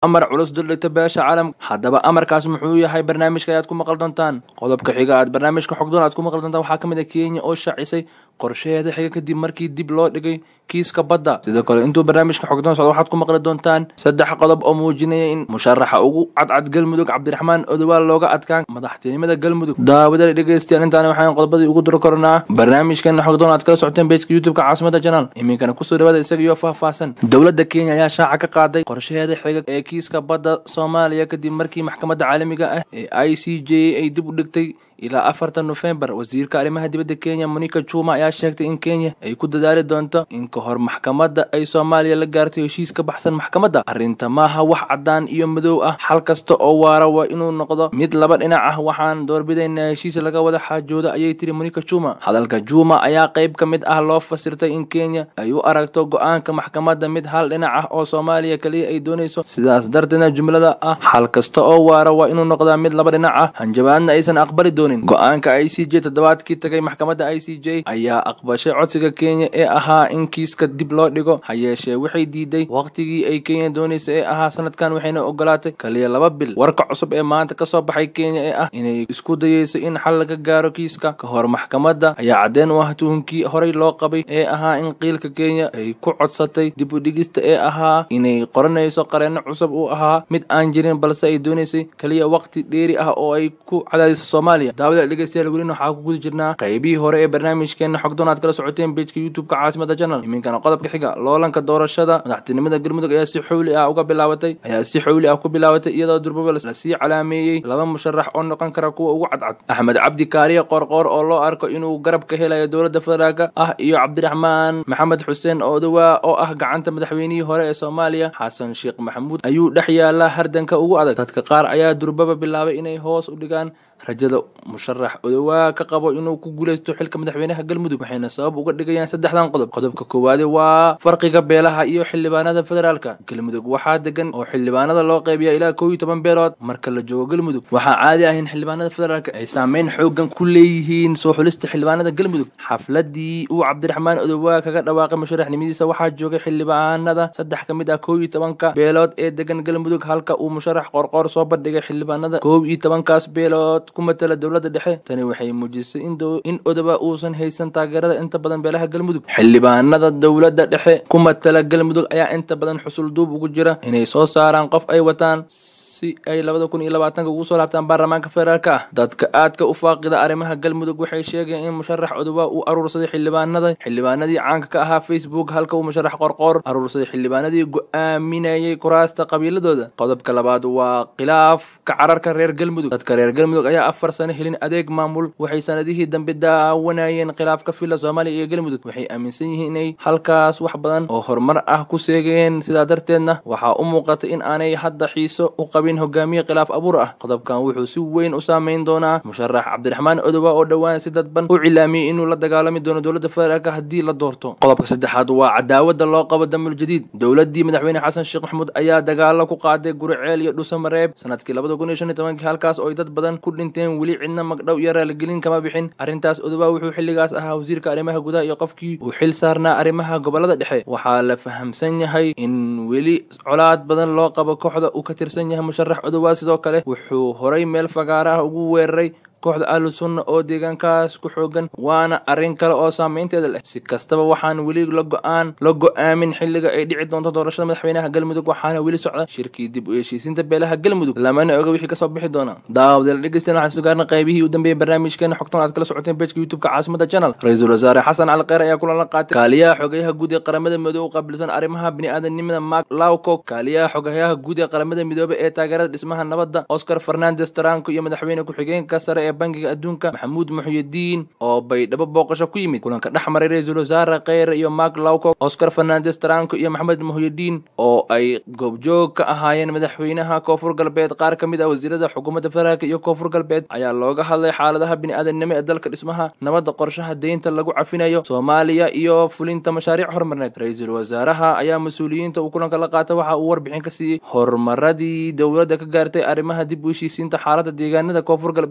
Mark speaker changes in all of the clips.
Speaker 1: amar culus duldhigta beesha caalamka haddaba amarkaas muxuu yahay barnaamijka ayaad ku maqal doontaan qodobka xiga aad barnaamijka xogdoon aad ku maqli doontaan waxaa ka mid ah kenya oo shaacisay qorshaheeda xiga kadib markii dib loo dhigay kiiska badda sidoo kale intuu barnaamijka xogdoon socdo waxaad ku maqli doontaan saddex qodob oo muujinaya in musharaxa ugu cadcad galmudug cabdiraxmaan odowaal looga adkaan madaxtinimada galmudug daawada dhegeystayaal intaana waxaan qodobadii ugu duri kornaa barnaamijkeena xogdoon aad kala socoteen bejka youtubeka caasimada janaal iminkana kusoo dhawaada isaga iyo faahfaahsan dowladda kenya ayaa shaaca ka qaaday qorshaheeda xiga ee kiiska badda soomaaliya kadib markii maxkamadda caalamiga ah ee i c j ay dib u dhigtay ilaa afartan nofembar wasiirka arrimaha dibadda kenya monica juma ayaa sheegtay in kenya ay ku dadaali doonto in ka hor maxkamadda ay soomaaliya la gaartay heshiis ka baxsan maxkamadda arrinta maaha wax caddaan iyo madow ah xal kasta oo waara waa inuu noqdo mid laba dhinac ah waxaan doorbidaynaa heshiis laga wada xaajooda ayay tiri monica juma hadalka juma ayaa qayb ka mid ah loo fasirtay in kenya ay u aragto go-aanka maxkamadda mid hal dhinac ah oo soomaaliya kaliya ay doonayso sidaas darteedna jumlada ah xal kasta oo waara waa inuu noqdaa mid laba dhinac ah hanjabaadna aysan aqbali doonin go-aanka i c j toddobaadkii tagay maxkamadda i c j ayaa aqbashay codsiga kenya ee ahaa in kiiska dib loo dhigo ha yeeshee waxay diiday waqtigii ay kenya doonaysa ee ahaa sanadkan waxayna ogolaatay kaliya laba bil warka cusub ee maanta kasoo baxay kenya ee ah inay isku dayeyso in xal laga gaaro kiiska ka hor maxkamadda ayaa caddeen u ah tuhunkii horey loo qabay ee ahaa in qiilka kenya ay ku codsatay dib u dhigista ee ahaa inay qoranayso qareenno cusub uu ahaa mid aan jirin balse ay doonaysay kaliya waqti dheeri ah oo ay ku cadaadiso soomaaliya daawada dhegeystayaal welina waxaa ku guda jirnaa qaybihii hore ee barnaamijkeena xogdoon aad kala socoteen bejka youtubeka caasimada janal iminkana qodobka xiga loolanka doorashada madaxtinimada galmudug ayaa si xowli ah uga bilaabatay ayaa si xowli ah ku bilaabatay iyadoo durbaba lasii calaameeyey laba musharax oo noqon kara kuwa ugu cadcad axmed cabdi kaariye qoorqoor oo loo arko inuu garab ka helayo dowladda federaalk ah iyo cabdiraxmaan maxamed xuseen oodawaa oo ah gacanta madaxweynihii hore ee soomaaliya xasan sheekh maxamuud ayuu dhex yaala hardanka ugu adag dadka qaar ayaa durbaba bilaabay inay hoos u dhigaan rajada musharax odowaa ka qabo inuu ku guuleysto xilka madaxweynaha galmudug waxayna sabab uga dhigayaan saddexdan qodob qodobka koowaade waa farqiga beelaha iyo xildhibaanada federaalka galmudug waxaa degan oo xildhibaanada loo qeybiya ilaa kow iyo toban beelood marka la joogo galmudug waxaa caadi ah in xildhibaanada federaalka ay saameyn xoogan ku leeyihiin soo xulista xildhibaanada galmudug xafladii uu cabdiraxmaan odowaa kaga dhawaaqay musharaxnimadiisa waxaa joogay xildhibaanada saddex ka mid ah kow iyo tobanka beelood ee degan galmudug halka uu musharax qorqoor soo bandhigay xildhibaanada kow iyo tobankaas beelood ku matala dowladda dhexe tani waxay muujisay in odoba uusan haysan taageerada inta badan beelaha galmudug xildhibaanada dowladda dhexe ku matala galmudug ayaa inta badan xusul duub ugu jira inay soo saaraan qof ay wataan si ay labada kun iyo labaatanka ugu soo laabtaan baarlamaanka federaalka ah dadka aadka u faaqida arrimaha galmudug waxay sheegeen in musharax odowa uu aruursaday xildhibaanada xildhibaanadii caanka ka ahaa facebook halka uu musharax qorqoor aruursaday xildhibaanadii go-aaminayay kuraasta qabiiladooda qodobka labaad waa khilaafka cararka reer galmudug dadka reer galmudug ayaa afar sano helin adeeg maamul waxay sanadihii dambe daawanayeen khilaafka filla soomaaliya iyo galmudug waxay aaminsan yihiin inay halkaas wax badan oo horumar ah ku seegeen sidaa darteedna waxaa u muuqata in aanay hadda xiiso u qabin hogaamiye khilaaf abuur ah qodobkan wuxuu si weyn u saameyn doonaa musharax cabdiraxmaan odowa oo dhowaan si dadban u cilaamiyey inuu la dagaalami doono dowladda federaalk haddii la doorto qodobka saddexaad waa cadaawada loo qabo damul jadiid dowladii madaxweyne xasan sheekh maxamuud ayaa dagaalo ku qaaday guriceel iyo dhusamareeb sanadkii labada kun iyo shan iyo tobankii halkaas oo ay dad badan ku dhinteen weli cidna magdhow iyo raaligelin kama bixin arrintaas odowa wuxuu xilligaas ahaa wasiirka arrimaha gudaha iyo qofkii uu xil saarnaa arrimaha gobolada dhexe waxaa la fahamsan yahay in weli colaad badan loo qabo kooxda uu ka tirsan yahay musharax odowaa sidoo kale wuxuu horay meel fagaara ah ugu weeraray kooxda ahlu sunna oo deegaankaas ku xoogan waana arrin kale oo saameynteeda leh si kastaba waxaan weli la go-aan la go-aamin xilliga ay dhici doonto doorashada madaxweynaha galmudug waxaana weli socda shirkii dib u heshiisiinta beelaha galmudug lamana oga wixii kasoo bixi doona daawadeel dhegeystayaal waxaan sugaarna qaybihii u dambeeyey barnaamijkeena xogtan aad kala socoteen bejka youtubeka caasimada channel ra-iisul wasaare xasan cali kheyr ayaa kulan la qaatay kaaliyaha xogeyaha guud ee qaramada midoobe u qaabilsan arrimaha biniaadanimada mark lawcock kaaliyaha xogeyaha guud ee qaramada midoobe ee taageerada dhismaha nabadda oscar fernandes taranko iyo madaxweyne ku-xigeenka sare ee bangiga adduunka maxamuud muxyidiin oo baydhabo booqasho ku yimid kulanka dhex maray ra-iisul wasaare kheyre iyo mark lawcock oscar fernandes taranko iyo maxamed muxyidiin oo ay goobjoog ka ahaayeen madaxweynaha koonfur galbeed qaar ka mid ah wasiirada xukuumadda federaalk iyo koonfur galbeed ayaa looga hadlay xaaladaha bini-aadanimo ee dalka dhismaha nabadda qorshaha deynta lagu cafinayo soomaaliya iyo fulinta mashaariic horumarneed ra-iisul wasaaraha ayaa mas-uuliyiinta uu kulanka la qaatay waxa uu warbixin ka siiyey horumaradii dowladda ka gaartay arrimaha dib u heshiisiinta xaaladda deegaanada koonfur galbeed ee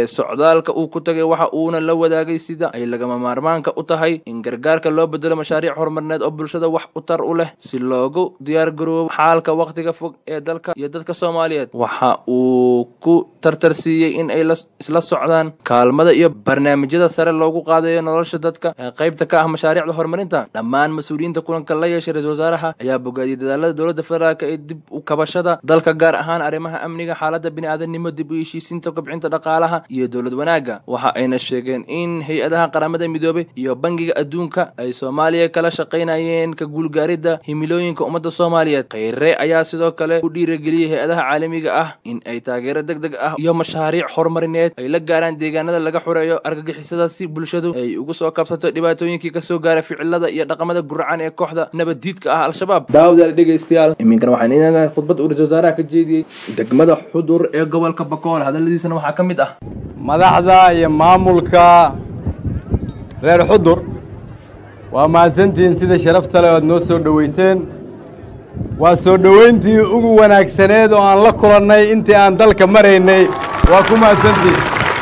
Speaker 1: socdaalka uu ku tagay waxa uuna la wadaagay sida ay lagama maarmaanka u tahay in gargaarka loo bedelo mashaariic horumarineed oo bulshada wax u tar u leh si loogu diyaar garoobo xaalka wakhtiga fog ee dalka iyo dadka soomaaliyeed waxa uu ku tartarsiiyey in ay isla socdaan kaalmada iyo barnaamijyada sare loogu qaadayo nolosha dadka ee qaybta ka ah mashaariicda horumarinta dhammaan mas-uuliyiinta kulanka la yeeshay ra-isul wasaaraha ayaa bogaadiyey dadaalada dowladda federaalk ee dib u kabashada dalka gaar ahaan arrimaha amniga xaalada bini-aadanimo dib u heshiisiinta kobcinta dhaqaalaha iyo dowlad wanaagga waxa ayna sheegeen in hay-adaha qaramada midoobay iyo bangiga adduunka ay soomaaliya kala shaqaynayeen ka guulgaaridda himilooyinka ummadda soomaaliyeed kheyre ayaa sidoo kale ku dhiirageliyey hay-adaha caalamiga ah in ay taageero deg deg ah iyo mashaariic horumarineed ay la gaaraan deegaanada laga xureeyo argagixisada si bulshadu ay ugu soo kabsato dhibaatooyinkii kasoo gaara ficilada iyo dhaqamada guracan ee kooxda nabaddiidka ah al-shabaab daawadaal dhegeystayaal iminkan waxaan iinahay khudbad uu ra-isul wasaaraha ka jeediyey degmada xudur ee gobolka bakool hadaladiisana waxaa ka mid ah
Speaker 2: madaxda iyo maamulka reer xudur waa mahadsantihiin sida sharafta leh oad noo soo dhoweyseen waa soo dhoweyntii ugu wanaagsaneed oo aan la kulannay intii aan dalka maraynay waa ku mahadsantihiin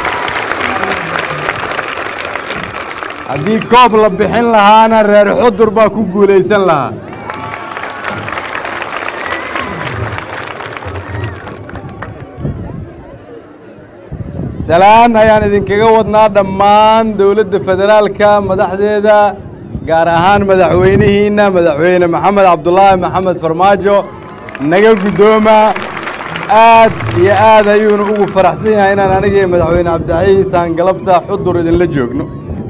Speaker 2: haddii koob la bixin lahaana reer xudur baa ku guulaysan lahaa salaan ayaan idinkaga wadnaa dhammaan dowladda federaalka madaxdeeda gaar ahaan madaxweynihiinna madaxweyne maxamed cabdulaahi maxamed farmaajo naga guddooma aad iyo aad ayuuna ugu faraxsan yahay inaan anigii madaxweyne cabdixayiis aan galabta xudur idinla joogno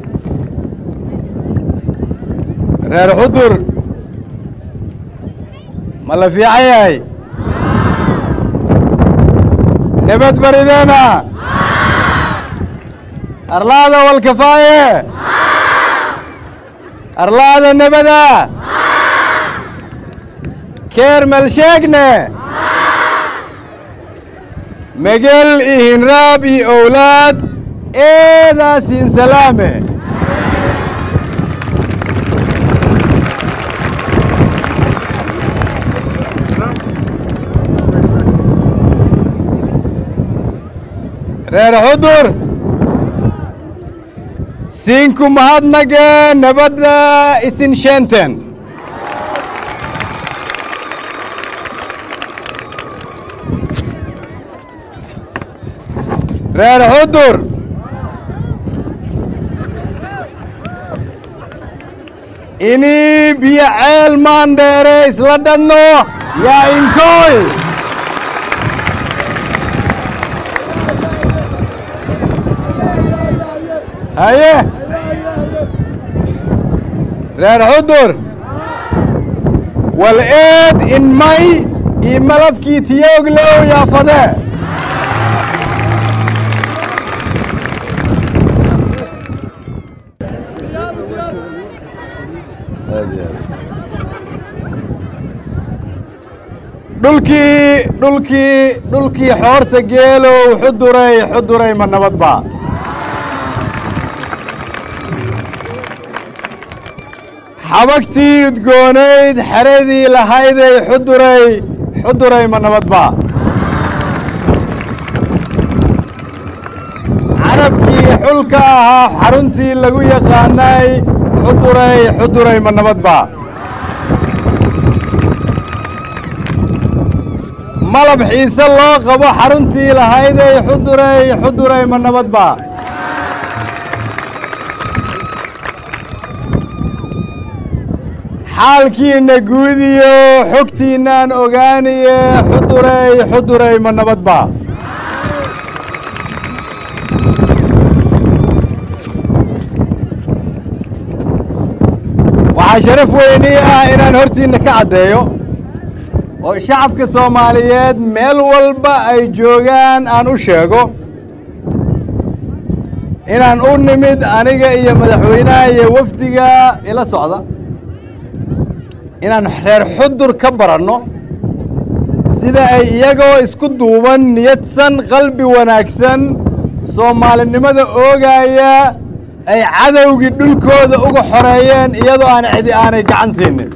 Speaker 2: reer xudur ma la fiican yahay nabad barideena arlaada walkafaaye arlaada nebada keer malsheegne megel iyo hinraab iyo owlaad eedaasin salaame reer xudur siinku mahadnage nabadda isin sheenten reer xudur inii biyo ceel maandheere isla dhanno yaa inkooy haye reer xudur wal eed in may io malabkii tiyoogle ow yaafadee dhulkii dhulkii dhulkii xoorta geelow xuduray xuduray ma nabad ba xabagtii udgoonayd xeradii lahayday xuduray xuduray ma nabad ba carabkii xulka ahaa xaruntii lagu yaqaanay xuduray xuduray ma nabad ba malab xiise loo qabo xaruntii lahayday xuduray xuduray ma nabad ba xaalkiinna guudiyo xogtiinnaan ogaaniye xuduray xuduray ma nabad ba waxaa sharaf weynii ah inaan hortiinna ka caddeeyo oo shacabka soomaaliyeed meel walba ay joogaan aan u sheego inaan u nimid aniga iyo madaxweynaha iyo wafdiga ila socda inaan reer xudur ka baranno sida ay iyagoo isku duuban niyadsan qalbi wanaagsan soomaalinimada oogaaya ay cadowgii dhulkooda uga xoreeyeen iyadoo aan cidi aanay gacan siinin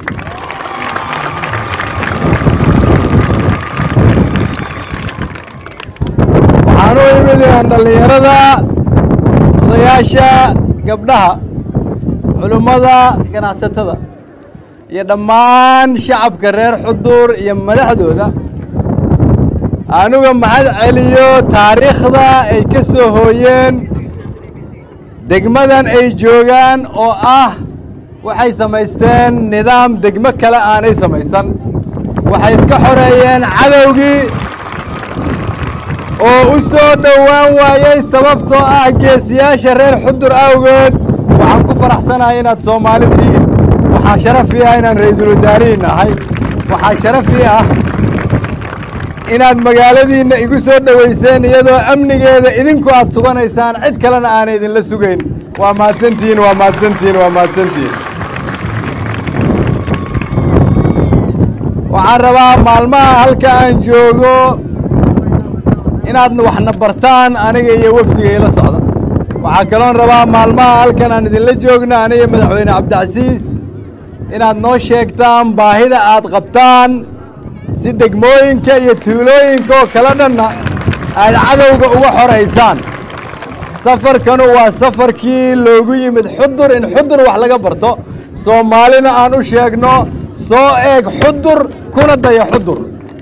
Speaker 2: waxaan u imid puntland dhallinyarada odayaasha gabdhaha culummada ganacsatada iyo dhammaan shacabka reer xudur iyo madaxdooda anuga mahad celiyo taariikhda ay ka soo hooyeen degmadan ay joogaan oo ah waxay samaysteen nidaam degmo kale aanay samaysan waxay iska xoreeyeen cadowgii oo u soo dhowaan waayey sababtoo ah geesiyaasha reer xudur awgeed waxaan ku faraxsanahay inaad soomaali tihiin waxaa sharafii ah inaan ra-iisul wasaarihiin ahay waxaa sharafii ah inaad magaaladiinna igu soo dhowayseen iyadoo amnigeeda idinku aad suganaysaan cid kalena aanay idinla sugayn waa mahadsantihiin waa mahadsantihiin waa mahadsantihiin waxaan rabaa maalmaha halka aan joogo inaad waxna bartaan aniga iyo wafdiga ila socda waxaa kaloon rabaa maalmaha halkan aan idinla joogno aniga madaxweyne cabdicasiis inaad noo sheegtaan baahida aad qabtaan si degmooyinka iyo tuulooyinka oo kala dhanna aad cadowga uga xoraysaan safarkanu waa safarkii loogu yimid xudur in xudur wax laga barto soomaalina aan u sheegno soo eeg xudur kuna daya xudur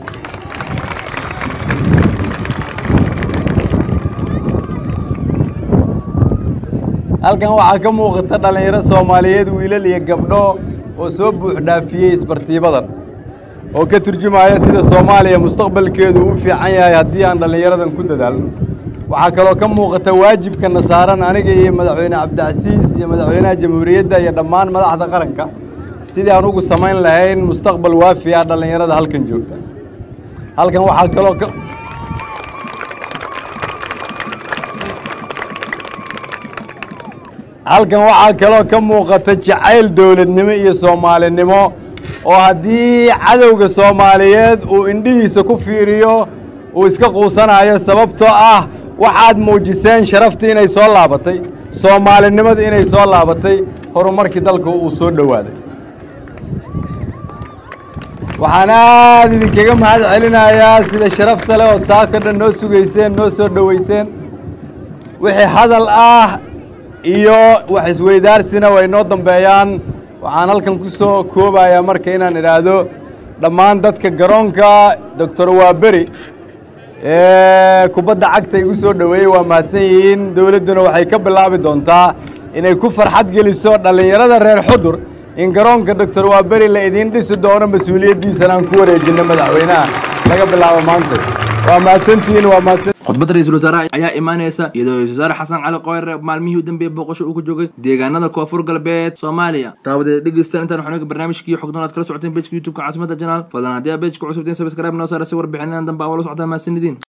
Speaker 2: halkan waxaa ka muuqata dhallinyaro soomaaliyeed wiilal iyo gabdho oo soo buux dhaafiyey isbartiibadan oo ka turjumaya sida soomaaliya mustaqbalkeedu u fiican yahay haddii aan dhallinyaradan ku dadaalno waxaa kaloo ka muuqata waajibkana saaran aniga iyo madaxweyne cabdicasiis iyo madaxweynaha jamhuuriyadda iyo dhammaan madaxda qaranka sidii aan ugu samayn lahayn mustaqbal waafi ah dhallinyarada halkan joogta halkan waxaa kaloo ka halkan waxaa kaloo ka muuqata jacayl dowladnimo iyo soomaalinimo oo haddii cadowga soomaaliyeed uu indhihiisa ku fiiriyo uu iska quusanayo sababtoo ah waxaad muujiseen sharaftii inay soo laabatay soomaalinimadii inay soo laabatay horumarkii dalka uu soo dhowaaday waxaan aad idinkaga mahad celinayaa sida sharafta leh ood saako dhan noo sugayseen noo soo dhowayseen wixii hadal ah iyo wax isweydaarsina way noo dambeeyaan waxaan halkan ku soo koobayaa marka inaan idhaahdo dhammaan dadka garoonka doctor waaberi ee kubadda cagta igu soo dhoweeyey waa mahadsan yihiin dowladduna waxay ka bilaabi doontaa inay ku farxad geliso dhallinyarada reer xudur in garoonka doctor waaberi la idiin dhisi doono mas-uuliyaddiisana aan ku wareejinno madaxweynaha laga bilaabo maanta waa mahadsantihiin waa mahadsan
Speaker 1: khudbadda ra-iisul wasaaraha ayaa imaanaysa iyadoo ra-isul wasaare xasan cali qoyre maalmihii u dambeeyey booqasho uu ku joogay deegaanada koonfur galbeed soomaaliya taawadeed dhegeystaan intaan waxaan oga barnaamijkii xogdoon aad kala socoteen bejka youtubeka caasimada janaal fadlan haddii aa bejka cusubteen sabscribe noo saara si warbixinadan dambe aa wala socotaan mahadsanidin